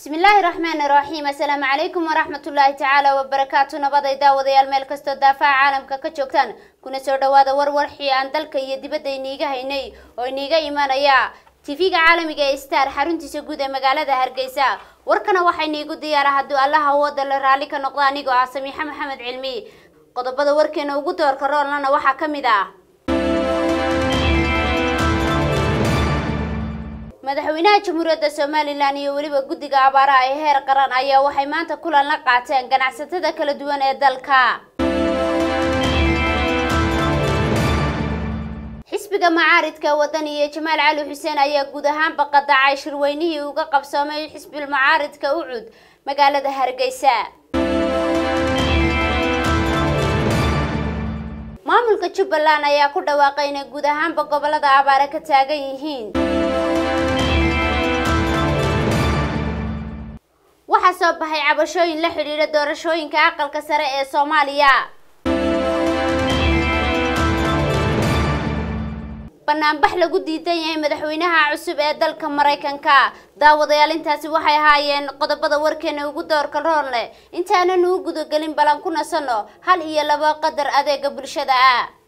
bismillaahi raxmaani raxiim assalaamu calaykum waraxmatullaahi tacaala wabarakaatu nabaday daawadayaal meel kastoo daafaha caalamka ka joogtaan kuna soo dhawaada warwarxii aan dalka iyo dibadda iniiga haynay oo iniiga imanaya tv-ga caalamiga ee star xaruntiisa guud ee magaalada hargeysa warkana waxaa iniigu diyaara hadduu allaha awooda la raalli ka noqdo anigoo ah samiixa maxamed cilmi qodobada warkeena ugu doorka roolnana waxaa ka mid ah madaxweynaha jamhuuriyadda somalilan iyo weliba guddiga abaaraha ee heer qaran ayaa waxay maanta kulan la qaateen ganacsatada kala duwan ee dalka xisbiga macaaridka waddan iyo jamaal cali xuseen ayaa guud ahaanba qadacay shirweynihii uga qabsoomay xisbil macaaridka ucud magaalada hargeysa maamulka jubbaland ayaa ku dhawaaqay inay guud ahaanba gobolada abaare ka taagan yihiin waxaa soo baxay cabashooyin la xidhiidha doorashooyinka aqalka sare ee soomaaliya banaanbax lagu diidan yahay madaxweynaha cusub ee dalka maraykanka daawadayaal intaasi waxay ahaayeen qodobada warkeena ugu doorka roon leh intaanan u gudagelin balan ku nasanno hal iyo laba qadar adeega bulshada ah